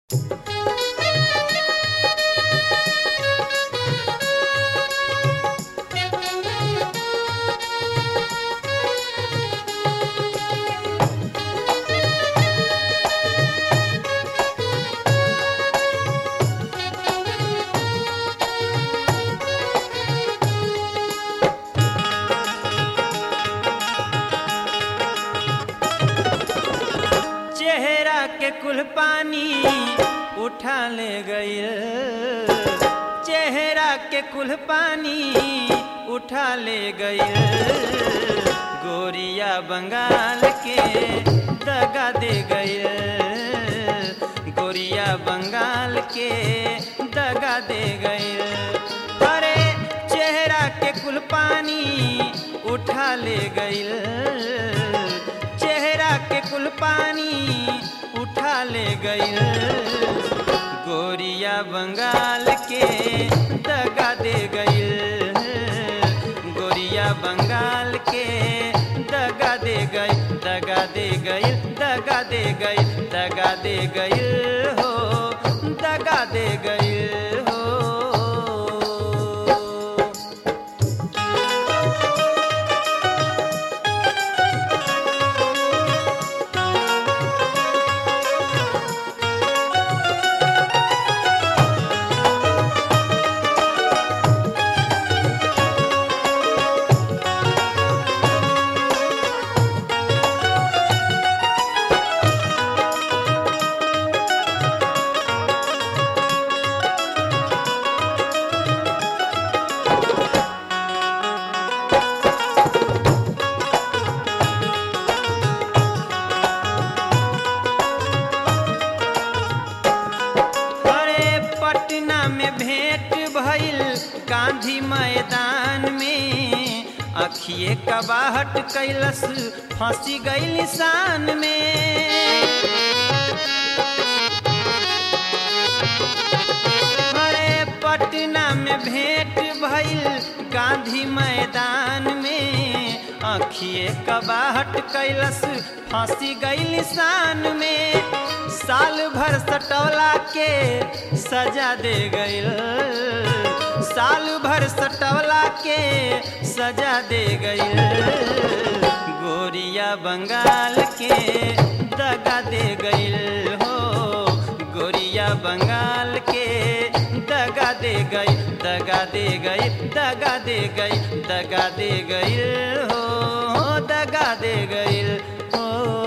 चेहरा के कुल पानी उठा ले गई चेहरा के कुल पानी उठा ले गई गोरिया बंगाल के दगा दे गई गोरिया बंगाल के दगा दे गई अरे चेहरा के कुल पानी उठा ले गई चेहरा के कुल पानी उठा ले गई गोरिया बंगाल के दगा दे गई गोरिया बंगाल के दगा दे गई दगा दे गई दगा दे गई दगा दे गई हो दगा दे गई हो अरे पटना में भेंट भइल गांधी मैदान में अखिए कबाहट कैलस फांसी गई निशान में अरे पटना में भेंट भइल गांधी मैदान में अखिए कबाहट कैलस फांसी गई निशान में साल भर सटौला के सजा दे गई साल भर सटौला के सजा दे गई गोरिया बंगाल के दगा दे गई हो गोरिया बंगाल के दगा दे गई दगा दे गई दगा दे गई दगा दे गई हो दगा दे गई हो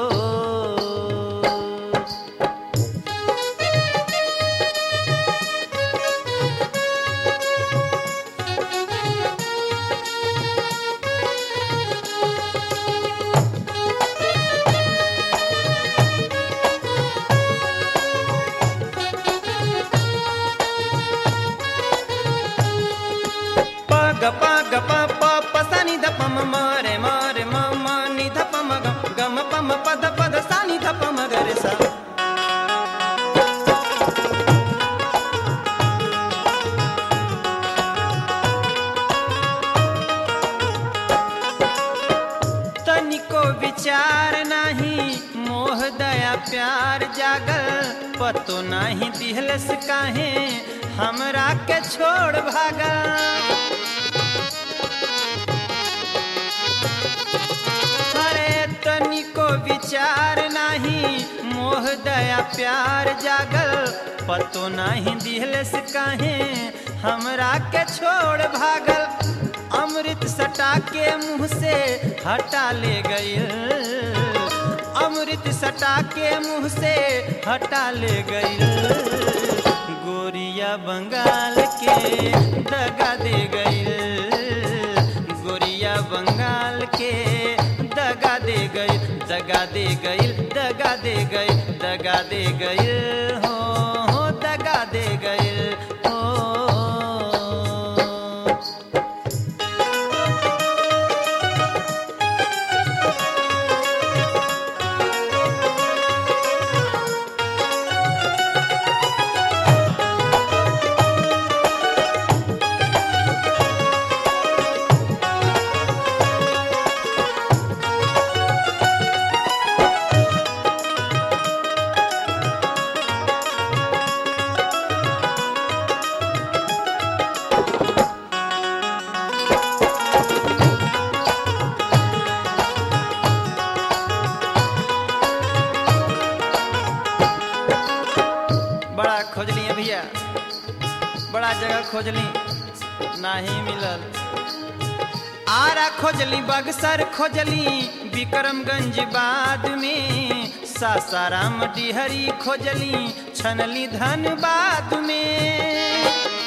प ग प ग प प प सा नि ध प म म रे म रे म म नि ध प म ग ग म प म प ध प ध सा नि ध प म ग रे सा तनिको विचार नाही मोह दया प्यार जागल पतो नाही दिहलस काहे हमरा के छोड़ भागल अरे तनिको विचार नाही मोह दया प्यार जागल पतो नाही दिहलस काहे हमरा के छोड़ भागल अमृत सटा के मुंह से हटा ले गई अमृत सटा के मुंह से हटा ले गई गोरिया बंगाल के दगा दे गई गोरिया बंगाल के दगा दे गई दगा दे गई दगा दे गई दगा दे गई हो हो दगा दे गई हो खोजली है भैया बड़ा जगह खोजली नाही मिलल आरा खोजली बगसर खोजली विक्रमगंज बाद में सासाराम डिहरी खोजली छनली धनबाद में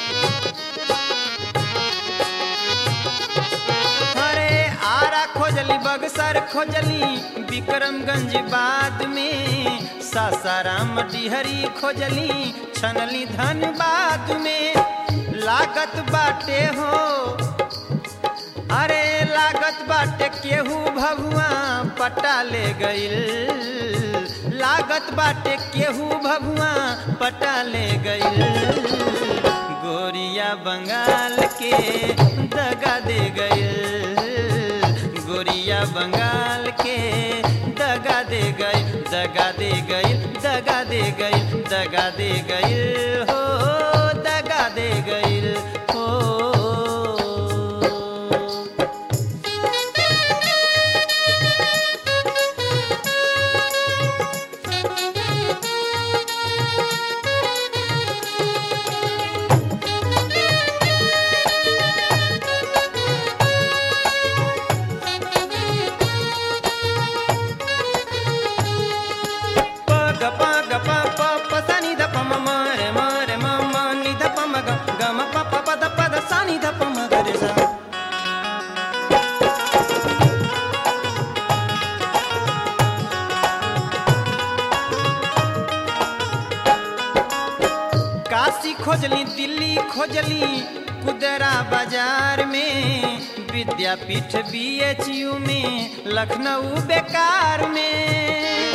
अरे आरा खोजली बगसर खोजली विक्रमगंज बाद में सासाराम डिहरी खोजली छनली धनबाद में लागत बाटे हो अरे लागत बाटे केहू भगुआ पटा ले गइल लागत बाटे केहू भगुआ पटा ले गइल गोरिया बंगाल के दगा दे गइल गोरिया बंगाल के दगा दे गई दगा दे गई दगा दे गई दगा दे गई हो दगा दे गई हो प ग प ग प प प स नि ध प म म रे म रे म म नि ध प म ग ग म प प प ध प ध सा नि ध प म ग रे सा काशी खोजली दिल्ली खोजली कुदरा बाजार में विद्यापीठ बीएचयू में लखनऊ बेकार में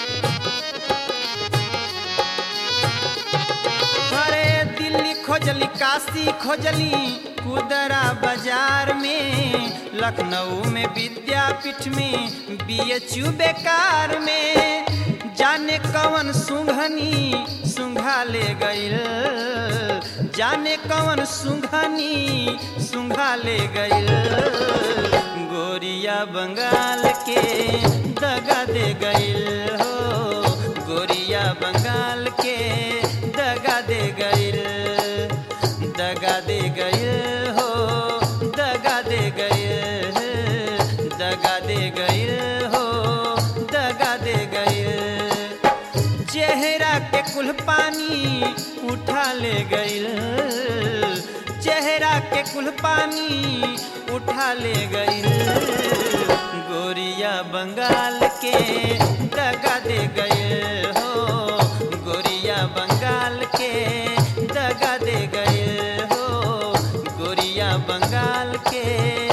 अरे दिल्ली खोजली काशी खोजली कुदरा बाजार में लखनऊ में विद्यापीठ में बीएचयू बेकार में जाने कवन सुंघनी सुंघा ले गइल जाने कवन सुंघनी सुंघा ले गइल गोरिया बंगाल के दगा दे गइल हो गोरिया बंगाल के दगा दे गइल दगा दे गइल हो दगा दे गइल दगा दे गइल हो दगा दे गइल चेहरा के कुल पानी उठा ले गइल चेहरा के कुल पानी उठा ले गइल गोरिया बंगाल के दगा दे गइल हो गोरिया बंगाल के दगा दे गइल हो गोरिया बंगाल के